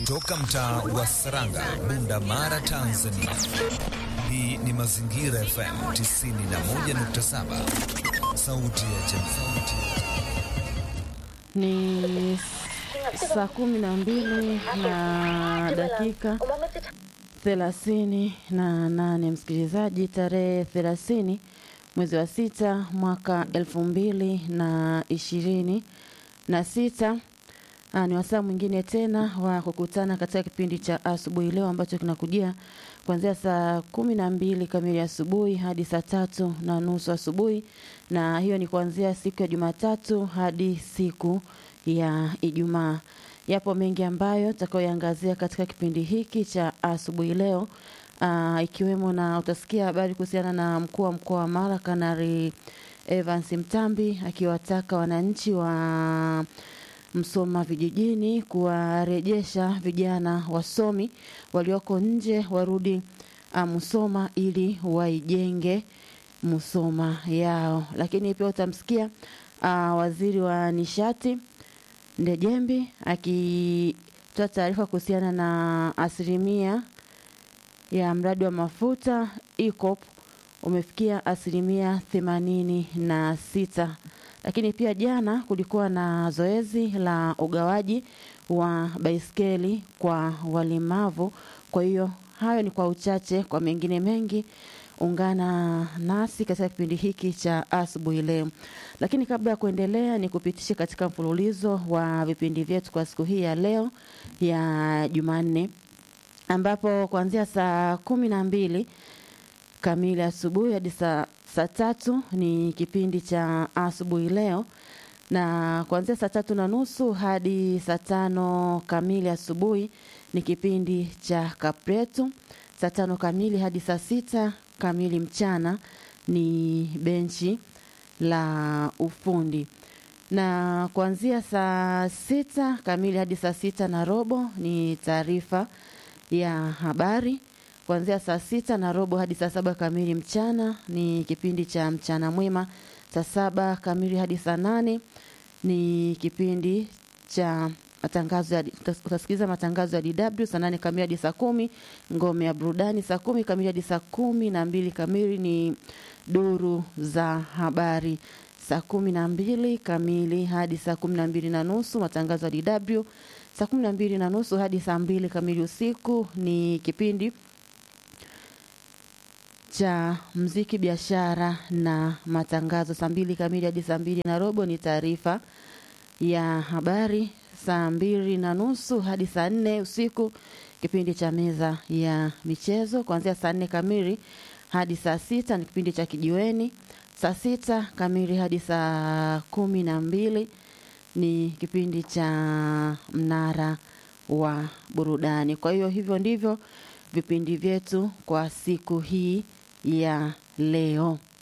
kutoka mtaa wa Saranga, Bunda Mara, Tanzania. Hii ni Mazingira FM 91.7, sauti ya jamii. Ni saa kumi na mbili na dakika thelathini na nane msikilizaji, tarehe thelathini mwezi wa sita mwaka elfu mbili na ishirini na sita. Aa, ni wasaa mwingine tena wa kukutana katika kipindi cha asubuhi leo ambacho kinakujia kuanzia saa kumi na mbili kamili asubuhi hadi saa tatu na nusu asubuhi, na hiyo ni kuanzia siku ya Jumatatu hadi siku ya Ijumaa. Yapo mengi ambayo tutakayoangazia katika kipindi hiki cha asubuhi leo, aa, ikiwemo na utasikia habari kuhusiana na mkuu wa mkoa wa Mara Kanari Evans Mtambi akiwataka wananchi wa Msoma vijijini kuwarejesha vijana wasomi walioko nje warudi uh, Musoma ili waijenge Musoma yao. Lakini pia utamsikia uh, waziri wa nishati Ndejembi akitoa taarifa kuhusiana na asilimia ya mradi wa mafuta EACOP umefikia asilimia themanini na sita lakini pia jana kulikuwa na zoezi la ugawaji wa baiskeli kwa walemavu. Kwa hiyo hayo ni kwa uchache, kwa mengine mengi ungana nasi katika kipindi hiki cha asubuhi leo. Lakini kabla ya kuendelea, ni kupitishe katika mfululizo wa vipindi vyetu kwa siku hii ya leo ya Jumanne, ambapo kuanzia saa kumi na mbili kamili asubuhi hadi saa saa tatu ni kipindi cha asubuhi leo, na kuanzia saa tatu na nusu hadi saa tano kamili asubuhi ni kipindi cha Kapretu. Saa tano kamili hadi saa sita kamili mchana ni benchi la ufundi, na kuanzia saa sita kamili hadi saa sita na robo ni taarifa ya habari kuanzia saa sita na robo hadi saa saba kamili mchana ni kipindi cha mchana mwema. Saa saba kamili hadi saa nane ni kipindi cha matangazo ya utasikiliza matangazo ya DW. Saa nane kamili hadi saa kumi ngome ya burudani. Saa kumi kamili hadi saa kumi na mbili kamili ni duru za habari. Saa kumi na mbili kamili hadi saa kumi na mbili na nusu matangazo ya DW. Saa kumi na mbili na nusu hadi saa mbili kamili usiku ni kipindi cha mziki, biashara na matangazo. Saa mbili kamili hadi saa mbili na robo ni taarifa ya habari. Saa mbili na nusu hadi saa nne usiku kipindi cha meza ya michezo. Kuanzia saa nne kamili hadi saa sita ni kipindi cha kijiweni. Saa sita kamili hadi saa kumi na mbili ni kipindi cha mnara wa burudani. Kwa hiyo hivyo ndivyo vipindi vyetu kwa siku hii ya leo.